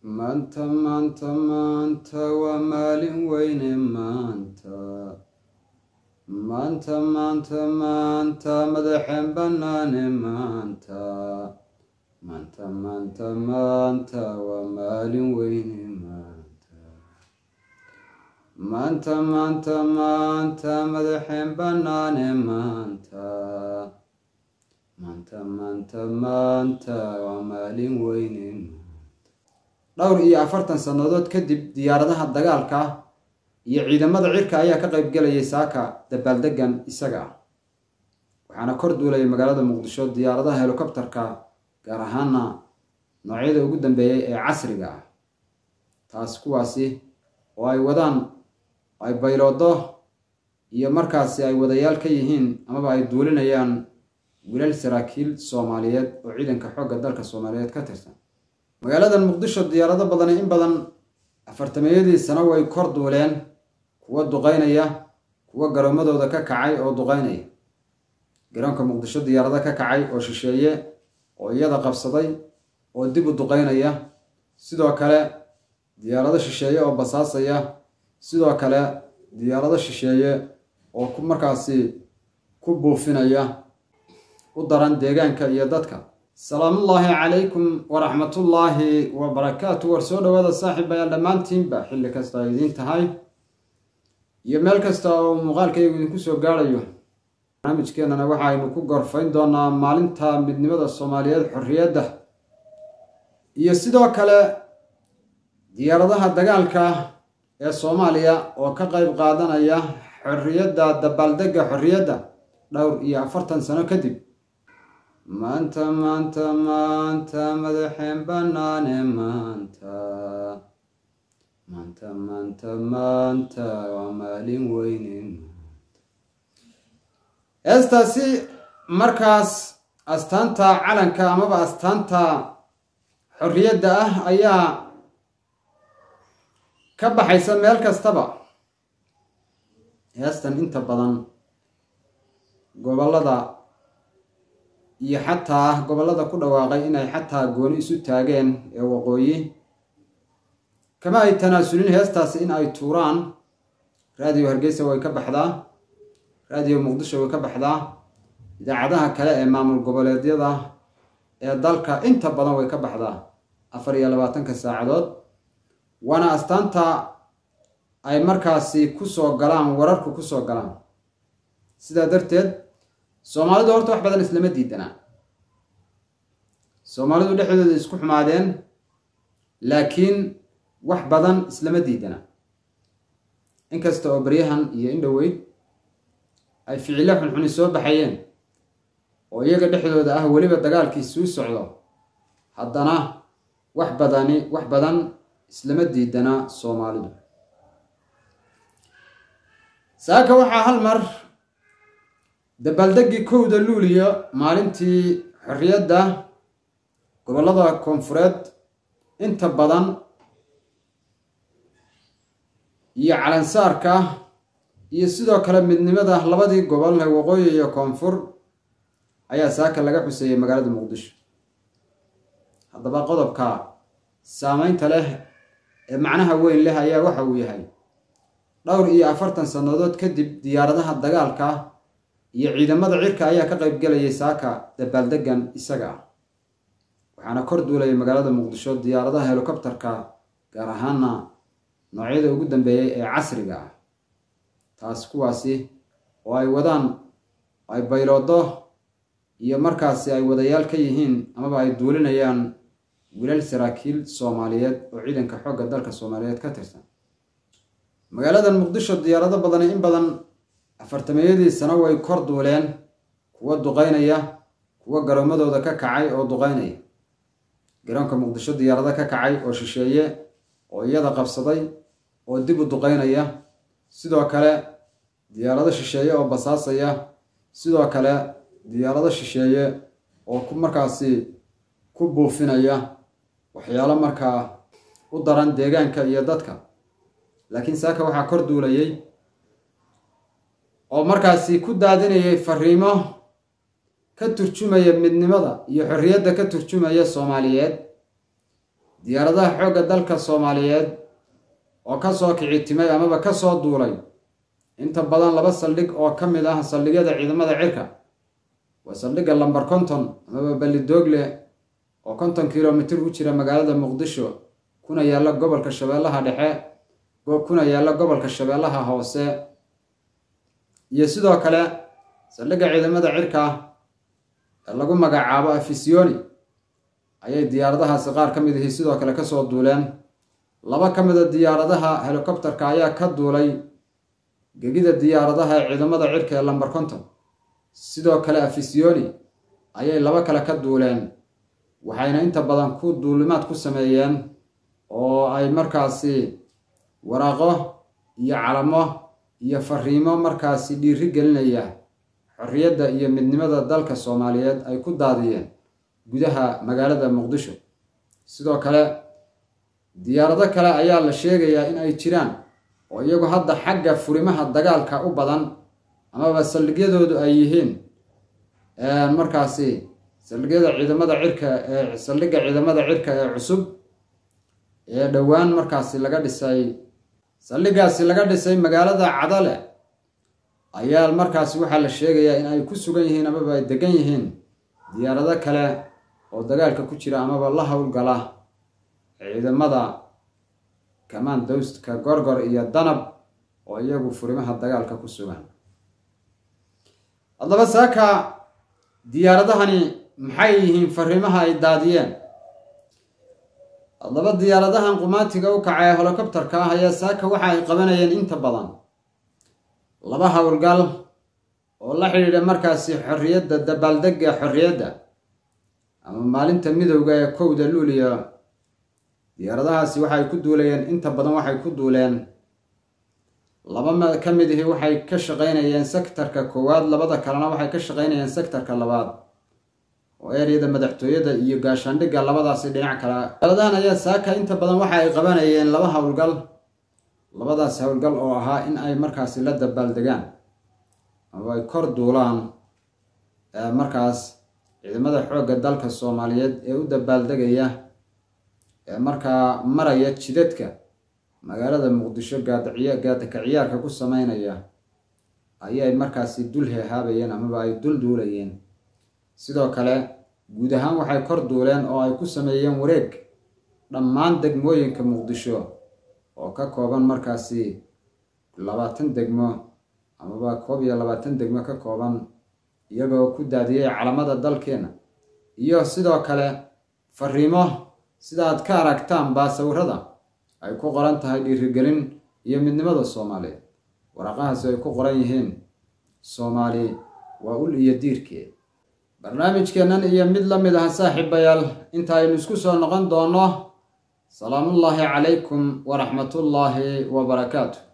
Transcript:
maanta maanta maanta waa maalin weyne maanta maanta maanta maanta madaxeen bannaane maanta maanta maanta maanta waa maalin weyne maanta maanta maanta maanta madaxeen bannaane maanta maanta maanta maanta waa maalin weyne dhowr iyo afartan sannadood kadib diyaaradaha dagaalka iyo ciidamada cirka ayaa ka qayb galayay saaka dabaaldegan isaga ah waxaana kor duulaya magaalada muqdisho diyaaradaha helikobterka gaar ahaana noocyada ugu dambeeyay ee casriga ah taas kuwaasi oo ay wadaan ay bayloodo iyo markaasi ay wadayaal ka yihiin amaba ay duulinayaan wilaal saraakiil soomaaliyeed oo ciidanka xoogga dalka soomaaliyeed ka tirsan magaaladan muqdisho diyaarado badani in badan afartameeyadii sano way kor duuleen kuwa duqaynaya kuwa garoomadooda ka kacay oo duqaynaya garoonka muqdisho diyaarado ka kacay oo shisheeye oo iyada qabsaday oo dib u duqaynaya sidoo kale diyaarado shisheeye oo basaasaya sidoo kale diyaarado shisheeye oo ku markaasi ku buufinaya u daran deegaanka iyo dadka salaamullaahi calaykum waraxmatullaahi wabarakaatu war soo dhawaada saaxiibayaal dhammaantiinba xilli kasta ay idiin tahay iyo meel kasta oo muuqaalkaygu idinku soo gaadhayo barnaamijkeenana waxaynu ku gorfayn doonaa maalinta midnimada soomaaliyeed xorriyadda iyo sidoo kale diyaaradaha dagaalka ee soomaaliya oo ka qayb qaadanaya xorriyadda dabaaldegga xorriyadda dhowr iyo afartan sano kadib maanta maanta maanta madaxeen bannaane maanta maanta maanta maanta waa maalin weyne heestaasi markaas astaanta calanka amaba astaanta xorriyadda ah ayaa ka baxaysa meel kastaba heestan inta badan gobollada iyo xataa gobollada ku dhawaaqay inay xataa gooni isu taageen ee waqooyi kama ay tanaasulin heestaasi in ay tuuraan raadiyo hargeysa way ka baxdaa raadiyo muqdisho way ka baxdaa idaacadaha kale ee maamul goboleedyada ee dalka inta badan way ka baxdaa afar iyo labaatanka saacadood waana astaanta ay markaasi kusoo galaan wararku kusoo galaan sidaa darteed soomaalidu horta wax badan islama diidanaa soomaalidu dhexdooda isku xumaadeen laakiin wax badan islama diidana inkasta oo baryahan iyo indhoweyd ay ficilo xunxuni soo baxayeen oo iyaga dhexdooda ah weliba dagaalkii suu socdo haddana wax badani wax badan islama diidana soomaalidu saaka waxaa hal mar dabaaldeggii kowda luuliyo maalintii xorriyadda gobollada koonfureed inta badan iyo calansaarka iyo sidoo kale midnimada labadii gobol ee waqooyi iyo koonfur ayaa saaka laga xuseeyey magaalada muqdisho haddaba qodobka saameynta leh ee macnaha weyn leh ayaa waxa uu yahay dhowr iyo afartan sannadood kadib diyaaradaha dagaalka iyo ciidamada cirka ayaa ka qayb galayay saaka dabaaldegan isaga ah waxaana kor duulaya magaalada muqdisho diyaaradaha helikobterka gaar ahaana noocyada ugu dambeeyay ee casriga ah taas kuwaasi oo ay wadaan ay bayloodo iyo markaasi ay wadayaal ka yihiin amaba ay duulinayaan wilaal saraakiil soomaaliyeed oo ciidanka xoogga dalka soomaaliyeed ka tirsan magaaladan muqdisho diyaarado badani in badan afartameeyadii sano way kor duuleen kuwa duqaynaya kuwa garoomadooda ka kacay oo duqaynaya garoonka muqdisho diyaarado ka kacay oo shisheeye oo iyada qabsaday oo dib u duqaynaya sidoo kale diyaarado shisheeye oo basaasaya sidoo kale diyaarado shisheeye oo ku markaasi ku buufinaya waxyaalo markaa u daran deegaanka iyo dadka laakiin saaka waxaa kor duulayay oo markaasi ku daadinayay fariimo ka turjumaya midnimada iyo xorriyadda ka turjumaya soomaaliyeed diyaaradaha xoogga dalka soomaaliyeed oo ka soo kicitimay amaba ka soo duulay inta badan laba saldhig oo ka mid ah saldhigyada ciidamada cirka waa saldhigga lamber konton amaba ballidoogle oo konton kilomitir u jira magaalada muqdisho kuna yaalla gobolka shabeellaha dhexe kuna yaalla gobolka shabeellaha hoose iyo sidoo kale saldhigga ciidamada cirka ee lagu magacaabo afisiyoni ayay diyaaradahaasi qaar ka mid ahi sidoo kale kasoo duuleen laba ka mid a diyaaradaha helikobterka ayaa ka duulay gegida diyaaradaha ee ciidamada cirka ee lamber konton sidoo kale afisiyoni ayay laba kale ka duuleen waxayna inta badan ku duulimaad ku sameeyeen oo ay markaasi waraaqo iyo calamo iyo fariimo markaasi dhiiri gelinaya xorriyadda iyo midnimada dalka soomaaliyeed ay ku daadiyeen gudaha magaalada muqdisho sidoo kale diyaarado kale ayaa la sheegayaa in ay jiraan oo iyagu hadda xagga furimaha dagaalka u badan amaba saldhigyadoodu ay yihiin markaasi saldhigyada ciidamada cirka ee saldhigga ciidamada cirka ee cusub ee dhowaan markaasi laga dhisay saldhiggaasi laga dhisay magaalada cadale ayaa markaasi waxaa la sheegayaa in ay ku sugan yihiin amaba ay degan yihiin diyaarado kale oo dagaalka ku jira amaba la howlgala ciidamada kamandowstka gorgor iyo danab oo iyagu furimaha dagaalka ku sugan haddaba saaka diyaaradahani maxay yihiin fariimaha ay daadiyeen haddaba diyaaradahan qumaatiga u kacay ee holocopterka ah ayaa saaka waxa ay qabanayeen inta badan laba howlgal oo la xidhiidha markaasi xorriyadda dabaaldegga xorriyadda ama maalinta midowga ee kowda luuliya diyaaradahaasi waxay ku duulayeen inta badan waxay ku duuleen laba ka mid ihi waxay ka shaqaynayeen sektarka koowaad labada kalena waxay ka shaqaynayeen sektarka labaad oo eryada madaxtooyada iyo gaashaandhigga labadaasi dhinac kale diyaaradahan ayaa saaka inta badan waxa ay qabanayeen laba howlgal labadaas howlgal oo ahaa in ay markaasi la dabaaldegaan ama ay kor duulaan markaas ciidamada xoogga dalka soomaaliyeed ee u dabaaldegaya ee markaa maraya jidadka magaalada muqdisho gaadaciya gaadaka ciyaarka ku sameynaya ayay markaasi dul heehaabayeen amaba ay dul duulayeen sidoo kale guud ahaan waxay kor duuleen oo ay ku sameeyeen wareeg dhammaan degmooyinka muqdisho oo ka kooban markaasi labaatan degmo amaba koob iyo labaatan degmo ka kooban iyagoo ku daadiyey calamada dalkeena iyo sidoo kale fariimo sidaaad ka aragtaan baa sawirada ay ku qoran tahay dhiirigelin iyo midnimada soomaaliyeed waraqahaasi ay ku qoran yihiin soomaali waa ul iyo diirkeed barnaamijkeennan iyo mid la mid ah saaxiibayaal inta aynu isku soo noqon doonno salaamullaahi calaykum waraxmatullaahi wa barakaatu